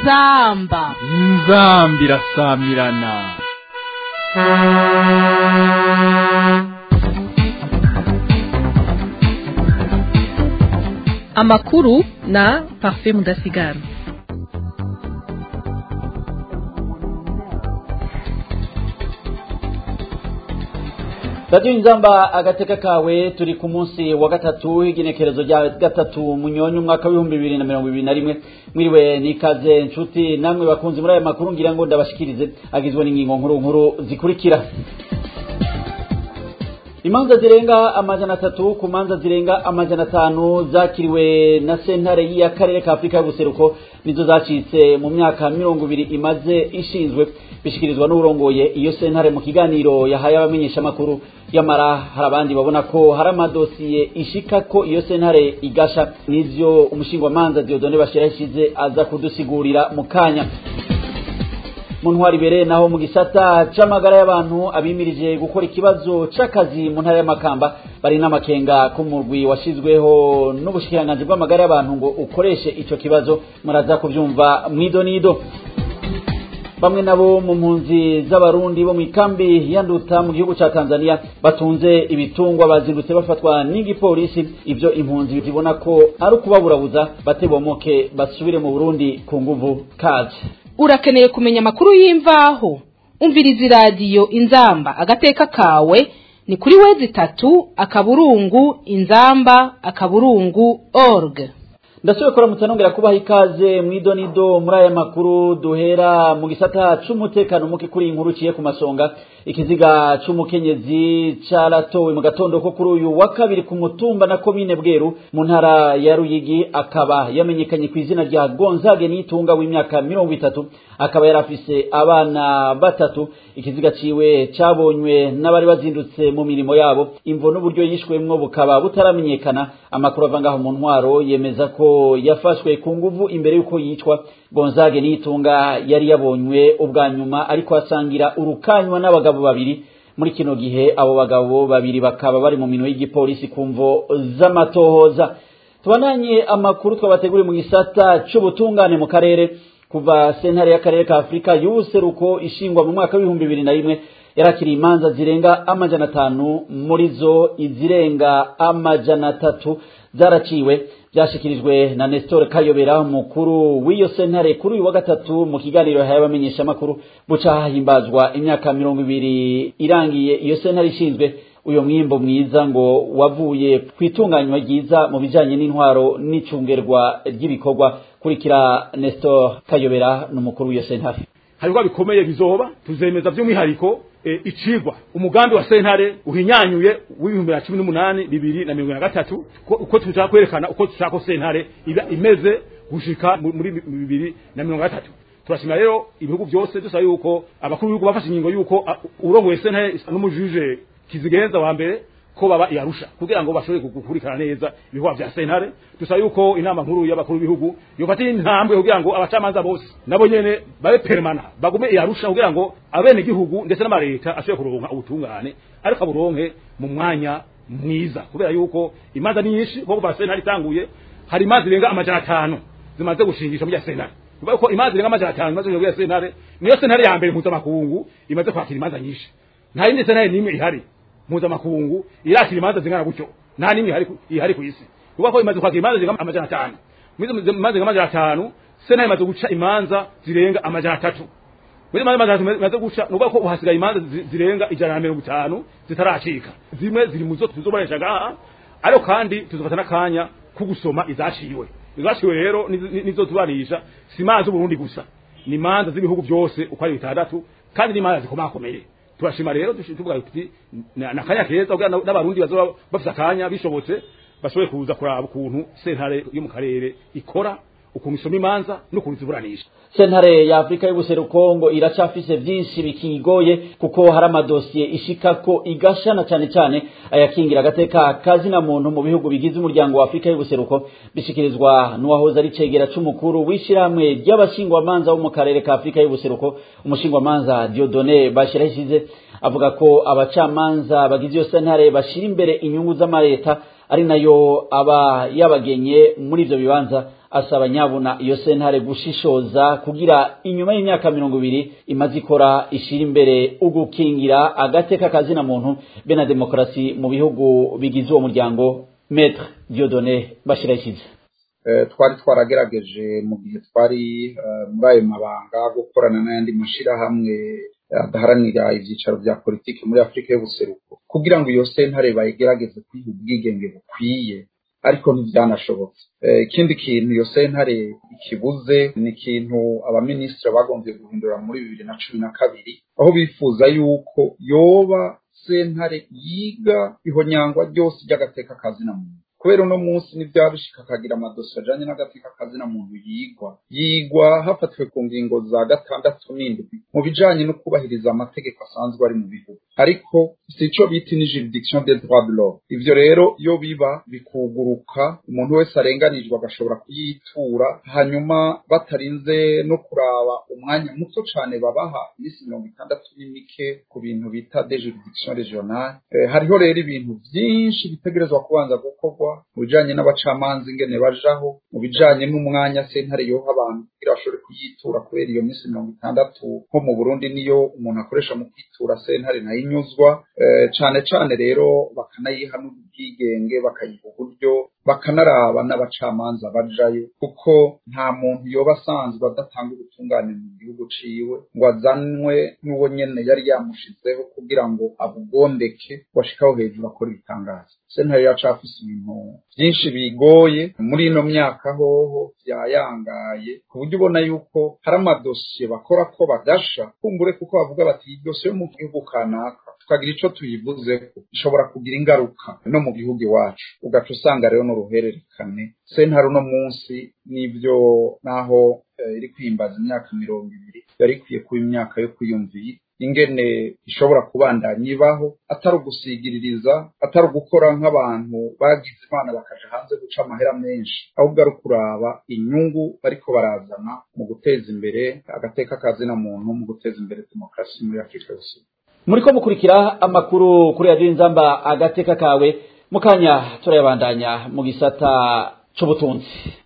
inzamba inzambi irasamirana amakuru na parfait mudasigara radiyo inzamba agateka kawe turi ku munsi wa gatatu w'igenekerezo rya gatatu munyonyi umwaka w'ibihumbi bibiri na mirongo ibiri na rimwe mwiriwe nikaze nshuti namwe bakunzi muri aya makuru ngira ngo ndabashikirize agizwe n'ingingo nkuru nkuru zikurikira imanza zirenga amajana atatu ku manza zirenga amajana atanu zakiriwe na sentare y'akarere ka afurika y'ubuseruko nizo zacitse mu myaka mirongo ibiri imaze ishinzwe bishikirizwa n'urongoye iyo sentare mu kiganiro yahaye abamenyeshamakuru yamara hari abandi babona ko hari amadosiye ishika ko iyo sentare igasha n'ivyo umushingwamanza diodone bashira yashize aza kudusigurira mu kanya mu ntwari ibereye naho mu gisata c'amagara y'abantu abimirije gukora ikibazo c'akazi mu ntara y'amakamba bari n'amakenga k'umurwi washizweho n'ubushikiranganji bw'amagara y'abantu ngo ukoreshe ico kibazo muraza kuvyumva mwido nido bamwe nabo mu mpunzi z'abarundi bo mu ikambi yanduta mu gihugu ca Tanzania batunze ibitungwa bazindutse bafatwa n'igipolisi ivyo impunzi zibona ko ari ukubaburabuza batebomoke basubire mu Burundi ku nguvu kaje urakeneye kumenya amakuru y'imvaho umviriza iradiyo inzamba agateka kawe ni kuri wezi itatu akaburungu inzamba akaburungu org ndasubiye kuramutsa nongera kubaha ikaze mwidonido muri aya makuru duhera mu gisata c'umutekano muke kuri iyi nkuru uciye ku masonga ikiziga c'umukenyezi caratowe mu gatondo ko kuri uyu wa kabiri ku mutumba na komine bweru mu ntara ya ruyigi akaba yamenyekanye ku izina rya gonzage nitunga w'imyaka mirongo itatu akaba yari afise abana batatu ikiziga ciwe cabonywe n'abari bazindutse mu mirimo yabo imvo n'uburyo yishwemwo bukaba butaramenyekana amakuru ava ngaho mu ntwaro yemeza ko yafashwe ku nguvu imbere y'uko yicwa gonzage nitunga yari yabonywe ubwa nyuma ariko asangira urukanywa n'abagabo babiri muri kino gihe abo bagabo babiri bakaba bari mu minwe y'igipolisi ku mvo z'amatohoza tubandanye amakuru twabateguriye mu gisata c'ubutungane mu karere kuva sentare y'akarere ka afurika y'ubuseruko ishingwa mu mwaka w'ibihumbi bibiri na rimwe yarakiriye imanza zirenga amajana atanu muri zo izirenga amajana atatu zaraciwe byashikirijwe na Nestor Kayobera umukuru w'iyo sentare kuri uyu wa gatatu mu kiganiro yahaye abamenyeshamakuru buca hahimbazwa imyaka mirongo ibiri irangiye iyo sentare ishinzwe uyo mwimbo mwiza ngo wavuye ku itunganywa ryiza mu bijanye n'intwaro n'icungerwa ry'ibikorwa kurikira Nestor Kayobera n'umukuru w'iyo sentare hariho bikomeye bizoba tuzemeza by'umwihariko e, icigwa umugambi wa sentare uhinyanyuye w'ibihumbi na cumi n'umunani bibiri na mirongo na gatatu uko tushaka kwerekana uko dushaka ko sentare iba imeze gushika muri bibiri na mirongo gatatu turashimira rero ibihugu byose dusaba yuko abakuru b'ibihugu bafashe ingingo yuko urongoye sentare n'umujuje kizigenza wa mbere ko baba iyarusha kugira ngo bashobore gukurikirana neza ibikorwa vya sentare dusaba yuko inama nkuru y'abakuru b'ibihugu yofatira intambwe kugira ngo abacamanza bose nabo nyene babe permana bagume iyarusha kugira ngo abene gihugu ndetse n'amareta ashobore kuronka ubutungane ariko aburonke mu mwanya mwiza kubera yuko imanza nyinshi kuko kuva sentare itanguye hari imanza zirenga amajana atanu zimaze gushingisha muri ya sentare kuvuga ko imanza zirenga amajana atanu imaze gushingisha muri ya sentare niyo sentare ya mbere mpuzamakungu imaze kwakira imanza nyinshi nta yindi sentare n'imwe ihari mpuzamakungu irakira imanza zingana gutyo nta nimwe ihari ku isi kuvuga ko imaze kwakira imanza zirenga amajana atanu imanza zirenga amajana atanu sena imaze guca imanza zirenga amajana atatu muri imanza amajana atatu imaze guca nuvuga ko uhasigaye imanza zirenga ijana na mirongo itanu zitaracika zimwe ziri mu zo tuzobonesha ngaha ariko kandi tuzofata n'akanya ko gusoma izaciwe izaciwe rero nizo turanisha si imanza z'uburundi gusa ni imanza z'ibihugu byose uko ari bitandatu kandi n'imanza zikomakomeye turashima rero tuvuga tuti nakanya keza kugira n'abarundi bazoba bafite akanya bishobotse bashobore kuza kuraba ukuntu sentare yo mu karere ikora ukuntu isoma imanza n'ukuntu ziburanisha sentare ya afurika y'ubuseruko ngo iracafise vyinshi bikigoye kuko hari amadosiye ishika ko igashana cane cane ayakingira agateka kazina muntu mu bihugu bigize umuryango wa afurika y'ubuseruko bishikirizwa n'uwahoze ari cegera c'umukuru w'ishirahamwe ry'abashingwamanza bo mu karere ka afurika y'ubuseruko umushingwamanza diodone bashirahishize avuga ko abacamanza bagize iyo sentare bashira imbere inyungu z'amareta ari nayo aba yabagenye muri ivyo bibanza asaba nyabuna iyo sentare gushishoza kugira inyuma y'imyaka mirongo ibiri imaze ikora ishira imbere ugukingira agateka kazina muntu be na demokarasi mu bihugu bigize uwo muryango metre diodone bashirakiza twari twaragerageje mu gihe twari muri ayo mabanga gukorana n'ayandi mashyirahamwe adaharanira ibyicaro bya politiki muri afurika y'ubuseruko kugira ngo iyo sentare bayigerageze kwiha ubwigenge bukwiye ariko ntibyanashobotse ikindi kintu iyo sentare ikibuze ni ikintu abaminisitiri bagombye guhindura muri bibiri na cumi na kabiri aho bifuza yuko yoba sentare yiga ihonyangwa ryose ry'agateka kazina muntu kubera uno munsi n'ibyabishika akagira amadosiye ajanye n'agateka kazina muntu yigwa yigwa hafatiwe ku ngingo za gatandatu n'indwi mu bijanye no kubahiriza amategeko asanzwe ari mu bihugu ariko si ico bita ni juridiction des droits de l'homme ivyo rero iyo biba bikuguruka umuntu wese arenganijwe agashobora kuyitura hanyuma batarinze no kuraba umwanya muto cane babaha iminsi mirongo itandatu n'imike ku bintu bita de juridiction regionale eh, hariho rero ibintu vyinshi bitegerezwa kubanza gukorwa mu bijanye n'abacamanza ingene bajaho mu bijanye n'umwanya sentare yoha abantu kugira bashobore kuyitura kubera iyo minsi mirongo itandatu nko mu burundi niyo umuntu akoresha mu kwitura sentare nayo inyuzwa eh, cane cane rero bakanayiha n'ubwigenge bakayiha uburyo bakanaraba n'abacamanza bajayo kuko nta muntu yoba asanzwe adatanga ubutungane mu gihugu ciwe ngo azanwe n'uwo nyene yari yamushizeho kugira ngo abugondeke washikaho hejuru akora ibitangazo sentare yacafise ibintu vyinshi bigoye muri ino myaka hoho vyayangaye ku buryo ubona yuko hari amadosiye bakora ko badasha kumbure kuko bavuga bati iyi dosiye yo mu gihugu kanaka tukagira ico tuyivuzeko ishobora kugira ingaruka no mu gihugu iwacu ugaca usanga rero n'uruhererekane sentare uno munsi n'ivyo naho eh, iri kwimbaza imyaka mirongo ibiri yari ikwiye kuba imyaka yo kwiyumvira ingene ishobora kubandanya ibaho atari ugusigiririza atari ugukora nk'abantu bagize imana bakaja hanze guca amahera menshi ahubwo ari ukuraba inyungu bariko barazana mu guteza imbere agateka kazina muntu mu guteza imbere demokarasi muri afurika yose muriko mukurikira amakuru kuri radiyo inzamba agateka kawe mu kanya turayabandanya mu gisata c'ubutunzi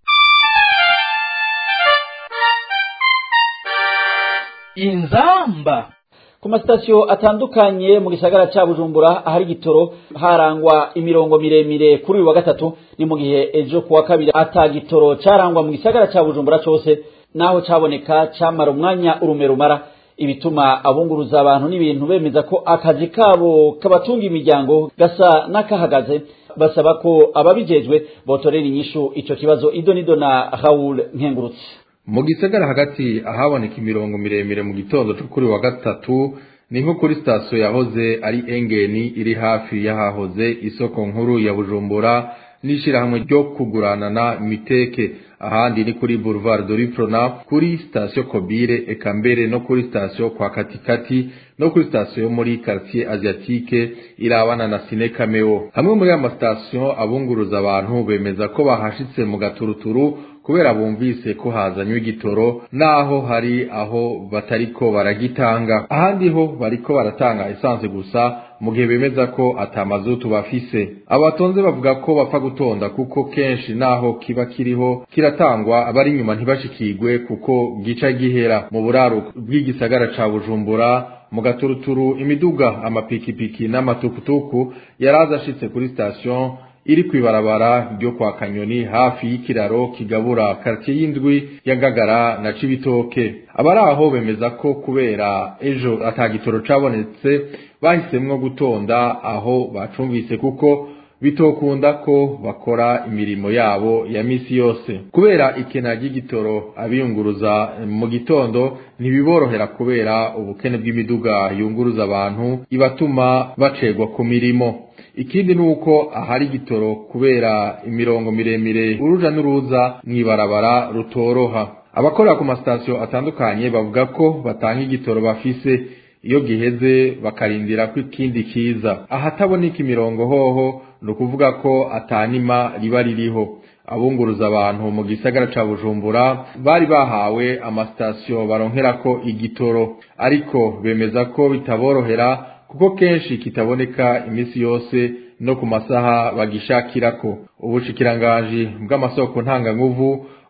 inzamba ku masitasiyo atandukanye mu gisagara ca bujumbura ahari igitoro harangwa imirongo miremire kuri uyu wa gatatu ni mu gihe ejo kuwa kabiri ata gitoro carangwa mu gisagara ca bujumbura cose naho caboneka camara umwanya urume rumara ibituma abunguruza abantu n'ibintu bemeza ko akazi kabo kabatunga imiryango gasa n'akahagaze basaba ko ababijejwe botorera inyishu ico kibazo idonido na Raoul Nkengurutse mu gisagara hagati ahaboneka imirongo miremire mu gitondo cyo kuri wa gatatu ni nko kuri sitasiyo yahoze ari engeni iri hafi y'ahahoze isoko nkuru ya bujumbura n'ishyirahamwe ryo kuguranana miteke ahandi ni kuri boulevard doriprona kuri sitasiyo kobire eka mbere no kuri sitasiyo kwa katikati no kuri sitasiyo yo muri quartier asiatique irabana na sine cameo hamwe muri aya masitasiyo abunguruza abantu bemeza ko bahashitse mu gaturuturu kubera bumvise ko hazanywe igitoro naho hari aho batariko baragitanga ahandi ho bariko baratanga esanse gusa mu gihe bemeza ko atamazutu bafise abatonze bavuga ko bapfa gutonda kuko kenshi naho kiba kiriho kiratangwa abari inyuma ntibashikirwe kuko gica gihera mu buraro bw'igisagara ca bujumbura mu gaturuturu imiduga amapikipiki n'amatukutuku yaraza ashitse kuri station iri kwibarabara ryo kwa kanyoni hafi y'ikiraro kigabura quartier y'indwi ya Ngagara na Cibitoke abari aho bemeza ko kubera ejo atagitoro cabonetse bahisemwo gutonda aho bacumvise kuko bitokunda ko bakora imirimo yabo ya misi yose kubera ikena ry'igitoro abiyunguruza mu gitondo ntibiborohera kubera ubukene bw'imiduga yunguruza abantu ibatuma bacegwa ku mirimo ikindi ni uko ahari igitoro kubera imirongo miremire uruja n'uruza mw'ibarabara rutoroha abakorera ku masitasiyo atandukanye bavuga ko batanga igitoro bafise iyo giheze bakarindira ko ikindi kiza ahataboneka imirongo hoho ni ukuvuga ko atanima riba ririho abunguruza abantu mu gisagara ca bujumbura bari bahawe amasitasiyo baronkerako igitoro ariko bemeza ko bitaborohera kuko kenshi kitaboneka iminsi yose no ku masaha bagishakirako ubushikiranganji bw'amasoko ntanganguvu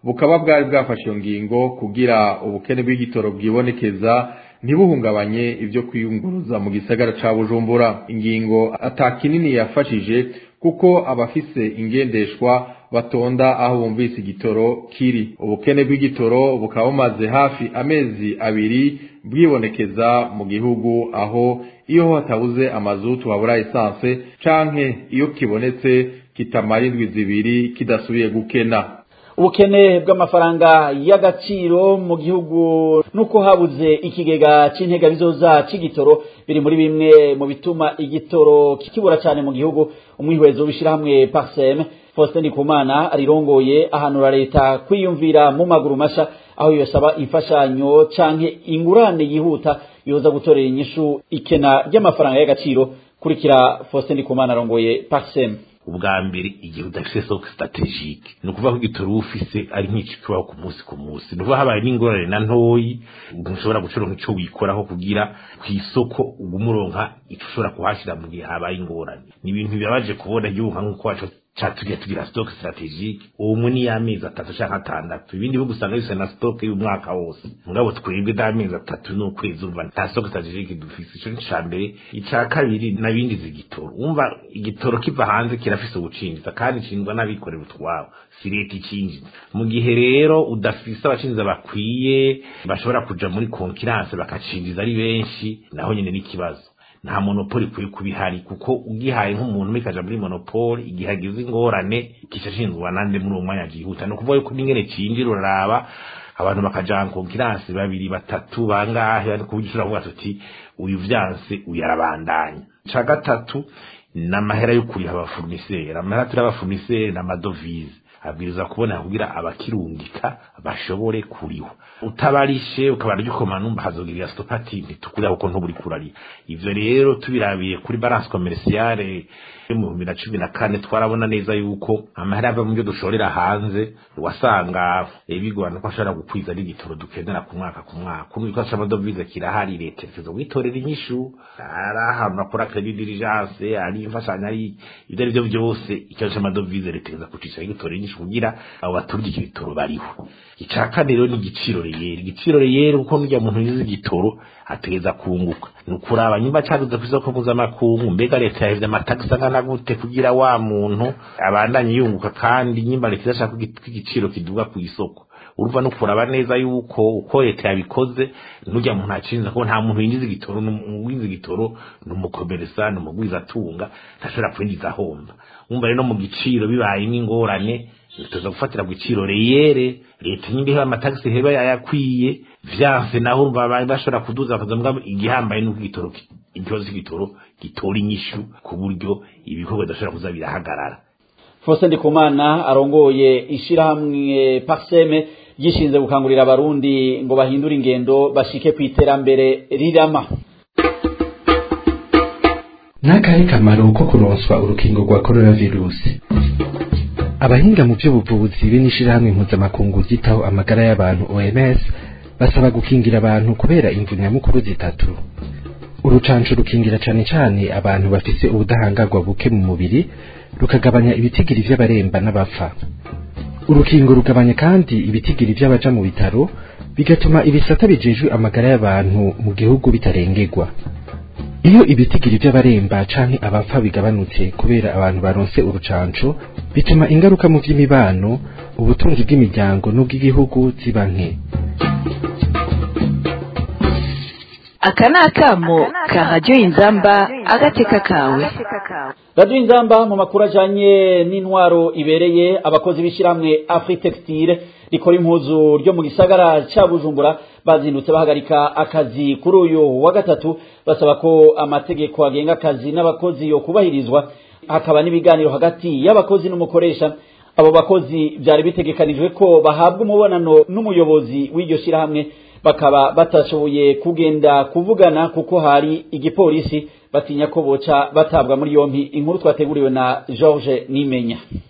bukaba bwari bwafashe iyo ngingo kugira ubukene bw'igitoro bwibonekeza ntibuhungabanye ibyo kwiyunguruza mu gisagara ca bujumbura ingingo ata kinini yafashije kuko abafise ingendeshwa batonda aho bumvise igitoro kiri ubukene bw'igitoro bukaba bumaze hafi amezi abiri bwibonekeza mu gihugu aho iyo hatabuze amazutu habura esanse canke iyo kibonetse kitamara indwi zibiri kidasubiye gukena ubukene bw'amafaranga y'agaciro mu gihugu nuko habuze ikigega c'intega bizoza c'igitoro biri muri bimwe mu bituma igitoro kikibura cyane mu gihugu umwihwezo w'ishirahamwe parsem Faustin Ndikumana arirongoye ahanura leta kwiyumvira mu maguru masha aho yosaba imfashanyo canke ingurane yihuta yoza gutorera inyishu ikena ry'amafaranga y'agaciro kurikira Faustin Ndikumana arongoye parsem ubwa mbere igihe udafise soko strategique ni ukuvuga ko igitoro uba ufise ari nk'iki kibaho ku munsi ku munsi ni ukuvuga habaye n'ingorane na ntoyi ntushobora gucuronka ico wikoraho kugira ku isoko ugume uronka ico ushobora kuhashira mu gihe habaye ingorane ni ibintu bibabaje kubona igihugu nka nk'uko wacu catugiye tugira stock strategique umwe ni y'amezi atatu canke atandatu ibindi bihugu usanga bifise na stock y'umwaka wose mugabo twebwe d'amezi atatu n'ukwezi umva nta stock strategique dufise ico ni ca mbere ica kabiri n'abindi z'igitoro umva igitoro kiva hanze kirafise ubucinjiza kandi cindwa n'abikorera utwabo si leta icinjiza mu gihe rero udafise abacinjiza bakwiye bashobora kuja muri konkiranse bakacinjiza ari benshi naho nyene n'ikibazo nta monopoli kuri kubihari kuko ugihaye nk'umuntu mikaja muri monopoli igihe agize ingorane kica shinzwa nande muri uwo mwanya gihuta ni ukuvuga yuko n'ingene cinjira uraraba abantu bakaja konkiransi babiri batatu bangahe kuburyo ushobora kuvuga tuti uyu vyanse uyu arabandanya ca gatatu n'amahera yo kuriha abafournisseur amahera turi abafournisseur n'amadovize abwiriza kubona kugira abakirungika bashobore kuriho utabarishe ukabara ryukoma numva hazogirira stopati ntitukuriha kuko ntuburi kurari ivyo rero tubirabiye kuri balance commerciale yo mu bihumbi na cumi na kane twarabona neza yuko amahera ava mu byo dushorera hanze wasanga bigorana ko ashobora gukwiza n'igitoro dukenera ku mwaka ku mwaka ubu ikoresha amadovize kirahari leta ikiza witorera inyishu ari ahantu bakora credit diligence ari imfashanyo ari ibyo ari byo byose ikibazo c'amadovize leta ikiza kucisha igitorera inyishu kugira abo baturya icyo gitoro bariho ica kane rero ni igiciro reyeri igiciro reyeri kuko n'urya muntu yize igitoro ategeza kunguka ni ukuraba nyumba caduze kw'isoko mpuzamakungu mbega leta yahevye amatagisi angana gute kugira wa muntu abandanye yunguka kandi nyimba leta idashaka ko igiciro kiduga ku isoko urumva no kuraba neza yuko uko leta yabikoze nurya muntu acinza ko nta muntu yinjiza igitoro n'uwinjiza igitoro ni umukomeresa ni umugwiza atunga ntashobora kwinjiza ahomba umva rero no mu giciro bibaye n'ingorane tuza gufatira ku giciro reyere leta nyine iha amatagisi heba yayakwiye vyanse naho urumva bashobora kuduza bakaza igihambaye n'uko igitoro ikibazo cy'igitoro gitora inyishu ku buryo ibikorwa bidashobora kuza birahagarara Faustin Ndikumana arongoye ishirahamwe Parseme gishinze gukangurira abarundi ngo bahindure ingendo bashike ku iterambere rirama n'akahe kamaro ko kuronswa urukingo rwa coronavirusi abahinga mu by'ubuvuzi be n'ishirahamwe mpuzamakungu ryitaho amagara y'abantu OMS basaba gukingira abantu kubera imvu nyamukuru zitatu urucanco rukingira cane cane abantu bafise ubudahangarwa buke mu mubiri rukagabanya ibitigiri vy'abaremba n'abapfa urukingo rugabanya kandi ibitigiri vy'abaja mu bitaro bigatuma ibisata bijejwe amagara y'abantu mu gihugu bitarengerwa iyo ibitigiri by'abaremba canke abapfa bigabanutse kubera abantu baronse urucanco bituma ingaruka mu vy'imibano ubutunzi bw'imiryango n'ubw'igihugu ziba nke aka ni akamo ka radiyo inzamba agateka kawe radiyo inzamba mu makuru ajanye n'intwaro ibereye abakozi b'ishyirahamwe afritextile rikora impuzu ryo mu gisagara ca bujumbura bazindutse bahagarika akazi kuri uyu wa gatatu basaba ko amategeko agenga akazi n'abakozi yo kubahirizwa hakaba n'ibiganiro hagati y'abakozi n'umukoresha abo bakozi byari bitegekanijwe ko bahabwa umubonano n'umuyobozi w'iryo shyirahamwe bakaba batashoboye kugenda kuvugana kuko hari igipolisi batinya ko boca batabwa muri yompi inkuru twateguriwe na George Nimenya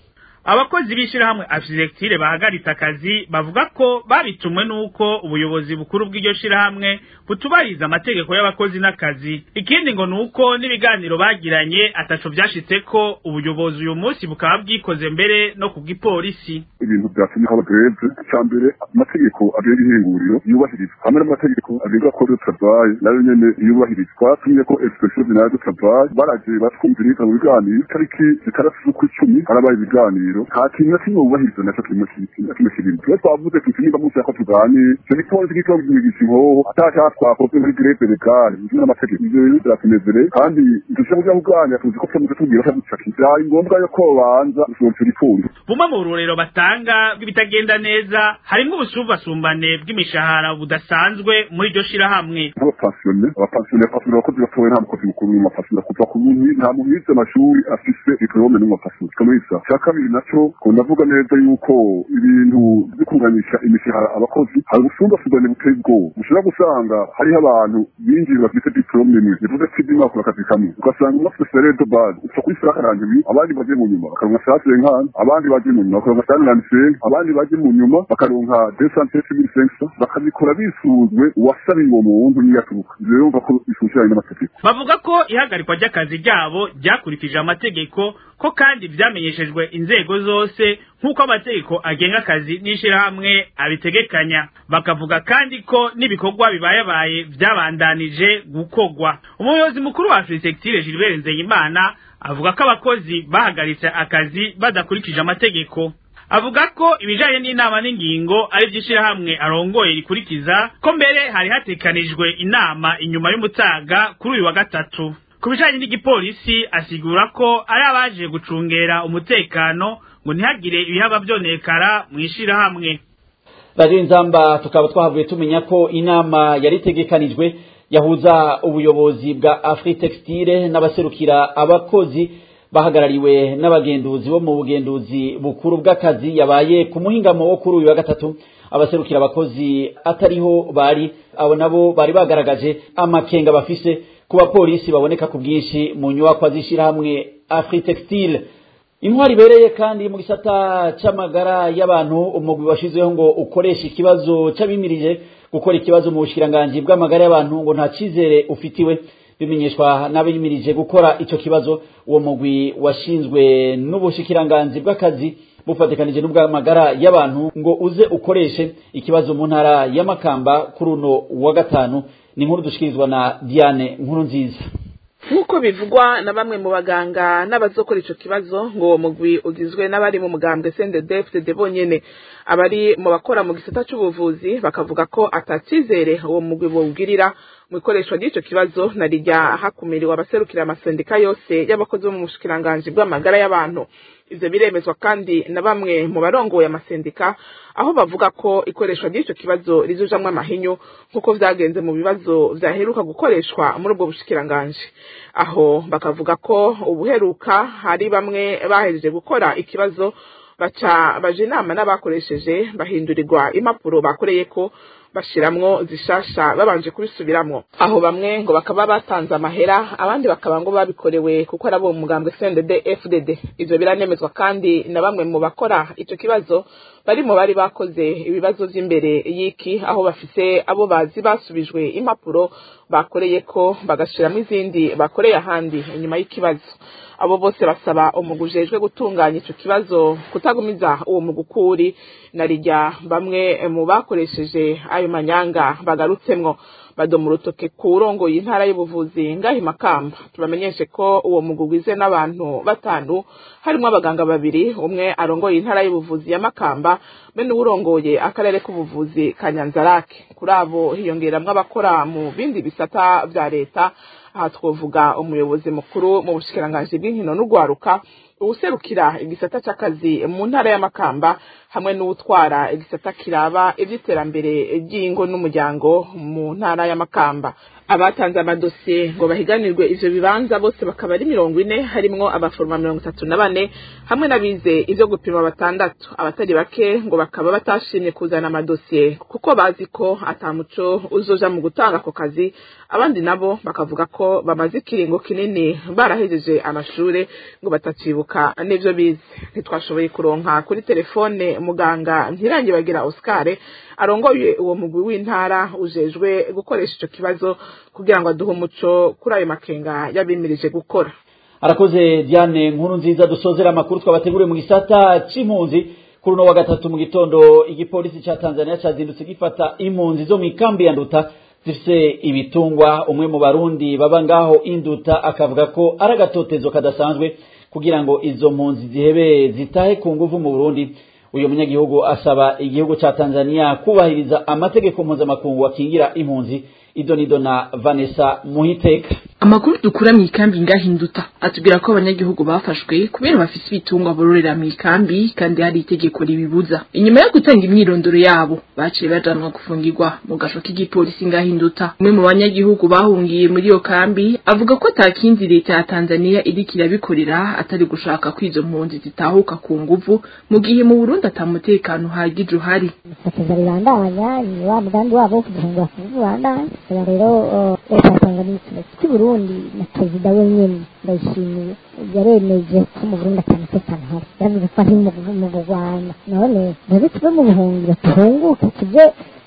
abakozi b'ishirahamwe architecture bahagaritse akazi bavuga ko babitumwe nuko ubuyobozi bukuru bw'iryo shirahamwe butubariza amategeko y'abakozi n'akazi ikindi ngo nuko n'ibiganiro bagiranye ataco vyashitseko ubuyobozi uyu munsi bukaba bwikoze mbere no kubw'ipolisi ibintu vyatumye haba greve ca mbere amategeko agenga ihinguriro yubahirizwa hamwe n'amategeko agenga kode de travail nayo nyene yubahirizwa tumye ko inspection générale de travail baraje batwumviriza mu biganiro tariki zitandatu z'ukwicumi harabaye ibiganiro nta kintu na kimwe wubahiriza naco kimwe na kimwe kibiri twe twavuze tuti nimba musi yako tuganire ico gipolisi gitwa kugigisha inkoho ataca twakoze muri greve legale bizwi n'amategeko ivyo rero biratunezereye kandi dushobora kuja kuganira tuzi ko tumaze tubwira ko ducaki vyari ngombwa yuko babanza gusohora ico gipfundo bumwe mu rurero batanga bw'ibitagenda neza harimwo ubusumbasumbane bw'imishahara budasanzwe muri iryo shirahamwe nk'abapasiyone abapasiyone bapasiyone abakozi batowe nta mukozi mukuru n'umupasiyone kuva ku muntu nta muntu yize amashuri afise diplome n'umupasiyone kamisa cya kabiri naco ko ndavuga neza yuko ibintu byo kunganisha imishahara abakozi hari ubusumbasumbane buteye ubwoba ushobora gusanga hariho abantu binjiye bafite diplome imwe bivuze ko ibyo bakora akazi kamwe ugasanga umwe afite salaire de base uca kuri sara karangiye abandi baje mu nyuma bakaronka saa senkani abandi baje mu nyuma bakaronka saa nani senka abandi baje mu nyuma bakaronka deux cent treize mille cinq cents bakabikora bisunzwe uwasabiye uwo muntu niyaturuka ivyo rero umva ko bishushananye n'amategeko bavuga ko ihagarikwa ry'akazi ryabo ryakurikije amategeko ko kandi vyamenyeshejwe inzego zose nk'uko amategeko agenga akazi n'ishirahamwe abitegekanya bakavuga kandi ko n'ibikorwa bibayabaye vyabandanije gukorwa umuyobozi mukuru wa architecture Gilbert Nzeyimana avuga ko abakozi bahagaritse akazi badakurikije amategeko avuga ko ibijanye n'inama n'ingingo ari vy'ishirahamwe arongoye rikurikiza ko mbere hari hatekanijwe inama inyuma y'umutaga kuri uyu wa gatatu ku bijanye n'igipolisi asigura ko ari abaje gucungera umutekano ngo ntihagire ibihaba vyonekara mw'ishirahamwe radiyo inzamba tukaba twahavuye tumenya ko inama yari itegekanijwe yahuza ubuyobozi bwa afritextile n'abaserukira abakozi bahagarariwe n'abagenduzi bo mu bugenduzi bukuru bw'akazi yabaye ku muhingamo wo kuri uyu wa gatatu abaserukira abakozi atariho bari abo nabo bari bagaragaje amakenga bafise ku bapolisi baboneka ku bwinshi mu nyubakwa z'ishirahamwe afritextile intwari ibereye kandi mu gisata c'amagara y'abantu umugwi washizeho ngo ukoresha ikibazo c'abimirije gukora ikibazo mu bushikiranganji bw'amagara y'abantu ngo nta cizere ufitiwe bimenyeshwa n'abimirije gukora ico kibazo uwo mugwi washinzwe n'ubushikiranganji bw'akazi bufatikanije n'ubw'amagara y'abantu ngo uze ukoreshe ikibazo mu ntara y'amakamba kuri uno wa gatanu ni inkuru dushikirizwa na Diane nkuru nziza nk'uko bivugwa na bamwe mu baganga n'abazokora ico kibazo ngo uwo mugwi ugizwe n'abari mu mugambwe CNDD-FDD bonyene abari mu bakora mu gisata c'ubuvuzi bakavuga ko atacizere uwo mugwi bowugirira mu ikoreshwa ry'ico kibazo na rijya hakumiriwe abaserukira amasendika yose y'abakozi bo mu bushikiranganji bw'amagara y'abantu ivyo biremezwa kandi na bamwe mu barongoye amasendika aho bavuga ko ikoreshwa ry'ico kibazo rizujamwo amahinyu nk'uko vyagenze mu bibazo vyaheruka gukoreshwa muri ubwo bushikiranganji aho bakavuga ko ubuheruka hari bamwe bahejeje gukora ikibazo baca baje inama n'abakoresheje bahindurirwa impapuro bakoreyeko bashiramwo zishasha babanje kubisubiramwo aho bamwe ngo bakaba batanze amahera abandi bakaba ngo babikorewe kuko ari abo mu mugambwe CNDD FDD ivyo biranemezwa kandi na bamwe mu bakora ico kibazo bari mu bari bakoze ibibazo vy'imbere y'iki aho bafise abo bazi basubijwe impapuro bakoreye ko bagashiramwo izindi bakoreye ahandi inyuma y'ikibazo abo bose basaba umugwi ujejwe gutunganya ico kibazo kutagumiza uwo mugukuri na rijya bamwe mu bakoresheje ayo manyanga bagarutsemwo badoma urutoke ku urongoye intara y'ubuvuzi ngaho makamba tubamenyeshe ko uwo mugwi ugizwe n'abantu batanu harimo abaganga babiri umwe arongoye intara y'ubuvuzi ya makamba be n'uwurongoye akarere k'ubuvuzi ka nyanzarake kuri abo hiyongeramwo abakora mu bindi bisata vya leta aha twovuga umuyobozi mukuru mu bushikiranganji bw'inkino n'ugwaruka uwuserukira igisata c'akazi mu ntara y'amakamba hamwe n'uwutwara igisata kiraba ivy'iterambere ry'ingo n'umuryango mu ntara y'amakamba abatanze amadosiye ngo bahiganirwe ivyo bibanza bose bakaba ari mirongo ine harimwo abaforoma mirongo itatu na bane hamwe n'abize ivyo gupima batandatu abatari bake ngo bakaba batashimye kuzana amadosiye kuko bazi ko ata muco uzoja mu gutanga ako kazi abandi nabo bakavuga ko bamaze ikiringo kinini barahejeje amashure ngo batacibuka bakibuka n'ivyo bize ntitwashoboye kuronka kuri telefone muganga ntirangibagira Oscar arongoye uwo mugwi w'intara ujejwe gukoresha ico kibazo kugira ngo aduhe umuco kuri ayo makenga yabimirije gukora arakoze Diane nkuru nziza dusozera amakuru twabateguriye mu gisata c'impunzi kuri uno wa gatatu mu gitondo igipolisi ca Tanzania cazindutse gifata impunzi zo mu kambi ya Nduta zifise ibitungwa umwe mu barundi baba ngaho induta akavuga ko ari agatotezo kadasanzwe kugira ngo izo mpunzi zihebe zitahe ku nguvu mu Burundi uyu munyagihugu asaba igihugu ca Tanzania kubahiriza amategeko mpuzamakungu akingira impunzi idonido na Vanessa Muhiteka amakuru dukura mu ikambi ngahinduta atubwira ko abanyagihugu bafashwe kubera bafise ibitungwa bororera mu ikambi kandi hari itegeko ribibuza inyuma yo gutanga imyirondoro yabo baciye bajanwa gufungirwa mu gasho k'igipolisi ngahinduta umwe mu banyagihugu bahungiye muri iyo kambi avuga ko atakindi leta ya Tanzania iriko irabikorera atari gushaka ko izo mpunzi zitahuka ku nguvu mu gihe mu Burundi atamutekano uhagije uhari ifotoza ribandanya ni wa mugambi wabo wo kuduhungura ku nguvu bandanya ubu rero leta ya Tanzania ikiretse Burundi na perezida wenyene ndayishimiye yaremeje ko mu Burundi atamutekano hari yavuze ko ari mu Rwanda none rero tuve mu buhungiro tuhunguke tuje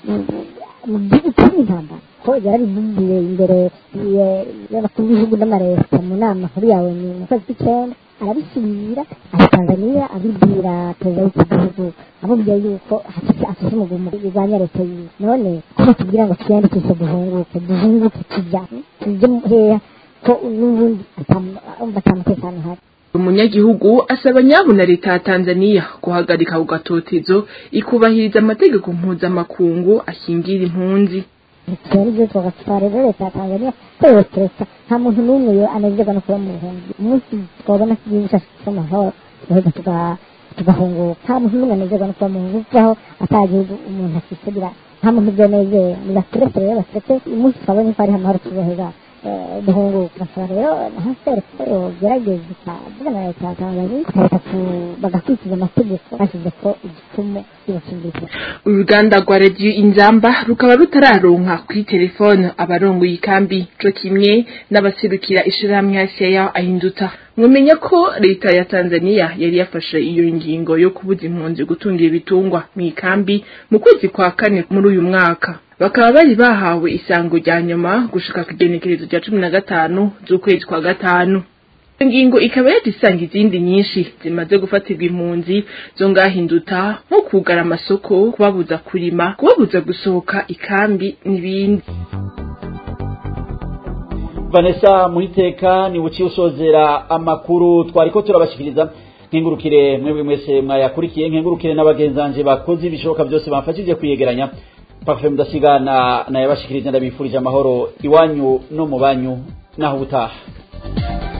mu gihugu cy'intambara ko yarabivumbiye imbere y'abakuru b'ibihugu n'amareta mu nama nkuru yawe mu kwezi kw'icenda arabisubira aha Tanzania abibwira perezida w'iki gihugu amubwiye yuko afise umugumu urwanya leta yiwe none ko batubwira ngo twiyandikishe duhunguke duhunguke tujya tuje heya ko n'ubundi atamutekano uhari umunyagihugu asaba nyabu na leta ya Tanzania guhagarika ku gatotezo ikubahiriza amategeko mpuzamakungu ashingira impunzi twari byo tugatwara rero leta ya Tanzania kwerekereza nta muntu n'umwe anezerwa no kuba mu buhunzi umunsi twabona ko igihugu cyacu gifite amahoro tuheza tugahunguka nta muntu n'umwe anezerwa no kuba mu buhunzi kuko ata gihugu umuntu afite nta muntu byonezeye ni baturetse rero baturetse umunsi twabonye ko ari amahoro tuzoheza duhunguka basaba rero hasere ko yogerageza ikavugana na leta ya Tanzania bakareka bagakurikiza amategeko bashyize ko igipfumu kibashingiye uruganda rwa radiyo inzamba rukaba rutararonka kuri telefone abarongoye ikambi co kimwe n'abaserukira ishirahamwe hasiya ahinduta mwamenya ko leta ya Tanzania yari yafashe iyo ngingo yo kubuza impunzi gutungira ibitungwa mu ikambi mu kwezi kwa kane muri uyu mwaka bakaba bari bahawe isango rya nyuma gushika ku igenekerezo rya cumi na gatanu z'ukwezi kwa gatanu ingingo ikaba yaje isanga izindi nyinshi zimaze gufatirwa impunzi zo ngahinduta nko kugara amasoko kubabuza kurima kubabuza gusohoka ikambi n'ibindi Vanessa Muhiteka ni uciye usozera amakuru twariko turabashikiriza nkengurukire mwebwe mwese mwayakurikiye nkengurukire n'abagenzanje bakoze ibishoboka byose bamfashije kwiyegeranya Parfait mudasigana na yabashikirije ndabifurije amahoro iwanyu no mu banyu naho ubutaha